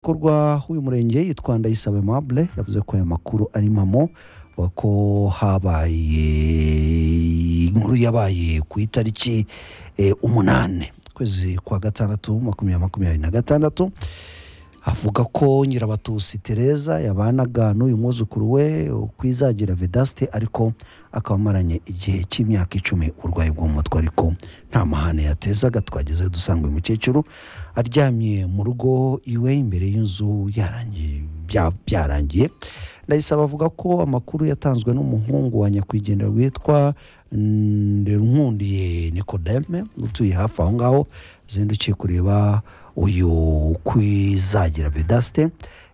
nshingwabikorwa w'uyu murenge yitwa ndayisaba aimable yavuze ko aya makuru ari impamo ko habaye inkuru yabaye ku itariki eh, umunani ukwezi kwa gatandatu makumyabiri makumyabiri na gatandatu avuga ko nyirabatusi tereza yabanaga n'uyu mwuzukuru we kwizagira vedasite ariko akaba amaranye igihe cy'imyaka icumi uburwayi bwo mu mutwe ariko nta mahane yatezaga twageze dusanga uyu mukecuru aryamye mu rugo iwe imbere y'inzu yarangiye bya- byarangiye ndayisaba avuga ko amakuru yatanzwe n'umuhungu wa nyakwigendera witwa nderunkundiye nikodeme utuye hafi aho ngaho zindukiye kureba uyu kwizagira vedasite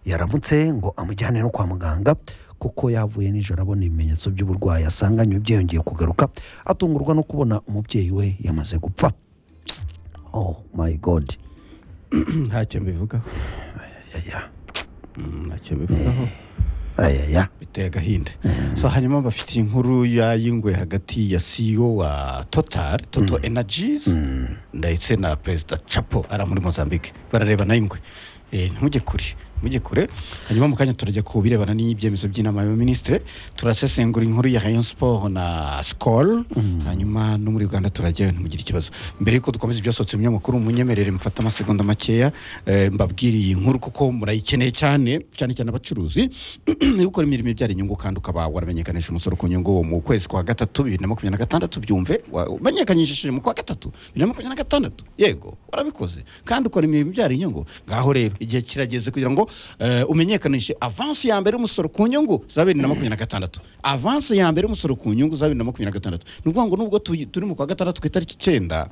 yaramutse ngo amujyane no kwa muganga kuko yavuye nijoro abona ibimenyetso by'uburwayi asanganywe byiyongeye kugaruka atungurwa no kubona umubyeyi we yamaze gupfa oh my god ntacyo mbivugaho Yaya. Mm, ntacyo mbivugaho ayaya biteye agahinda so hanyuma bafite inkuru ya y'ingwe hagati ya CEO wa Total Total Energies ndetse na Perezida Chapo ara muri Mozambique barareba na ingwe eh ntujye kure mujye kure hanyuma mu kanya turajya ku birebana n'ibyemezo by'inama y'abaminisitiri turasesengura inkuru ya Rayon Sport na Skol hanyuma no muri Uganda turajyayo ntimugire ikibazo mbere yuko dukomeza ibyasohotse mu binyamakuru munyemerere mfate amasegonda makeya eh, mbabwiriye inkuru kuko murayikeneye cyane cyane cyane abacuruzi niba ukora imirimo ibyara inyungu kandi ukaba waramenyekanisha umusoro ku nyungu mu kwezi kwa gatatu bibiri na makumyabiri na gatandatu byumve wa- umenyekanishe mu kwa gatatu bibiri na makumyabiri na gatandatu yego warabikoze kandi ukora imirimo ibyara inyungu ngaho rero igihe kirageze kugira ngo eh, umenyekanishe avansi ya mbere y'umusoro ku nyungu za bibiri na makumyabiri na gatandatu avansi ya mbere y'umusoro ku nyungu za bibiri na makumyabiri na gatandatu ni ukuvuga ngo nubwo tuyi- turi mu kwa gatandatu ku itariki icyenda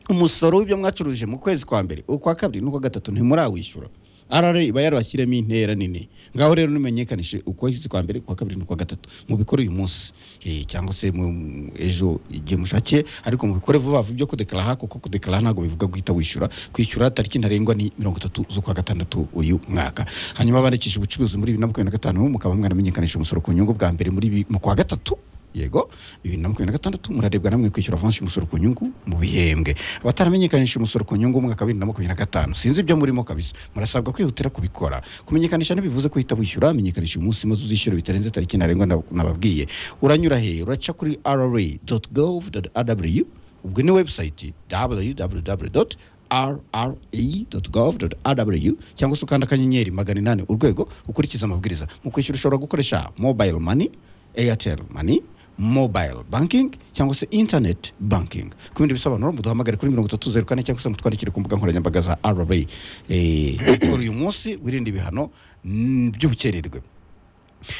umusoro w'ibyo mwacuruje mu kwezi kwa mbere ukwa kabiri n'ukwa gatatu ntimurawishyura arare iba yarabashyiremo intera nini ngaho rero nimenyekanishe ukwezi kwa mbere ukwa kabiri n'ukwa gatatu mubikore uyu munsi Eh, cyangwa se mu- ejo igihe mushakiye ariko mubikore vuba vuba ibyo kudekaraha kuko kudekaraha ntabwo bivuga guhita wishyura kwishyura tariki ntarengwa ni mirongo itatu z'ukwa gatandatu uyu mwaka hanyuma bandikisha ubucuruzi muri bibiri na makumyabiri na gatanu mukaba mwaramenyekanisha umusoro ku nyungu bwa mbere muri bi- mu kwa gatatu yego bibiri na makumyabiri na gatandatu murarebwa namwe kwishyura avansi y'umusoro ku nyungu mu bihembwe abataramenyekanisha umusoro ku nyungu umwaka wa bibiri na makumyabiri na gatanu sinzi ibyo murimo kabisa murasabwa kwihutira kubikora kumenyekanisha ntibivuze ko uhita wishyura menyekanisha uyu munsi maze uzishyure bitarenze tariki ntarengwa nab- nababwiye uranyura he uraca kuri rra gov rw ubwo ni webusayiti www rra.gov.rw cyangwa se ukanda akanyenyeri magana inani urwego ukurikiza amabwiriza mu kwishyura ushobora gukoresha mobile money airtel money mobile banking cyangwa se internet banking ku bindi bisobanuro muduhamagare kuri mirongo itatu zeru kane cyangwa se mutwandikire ku mbuga nkoranyambaga za rra Eh, kora uyu munsi wirinde ibihano mm, by'ubukererwe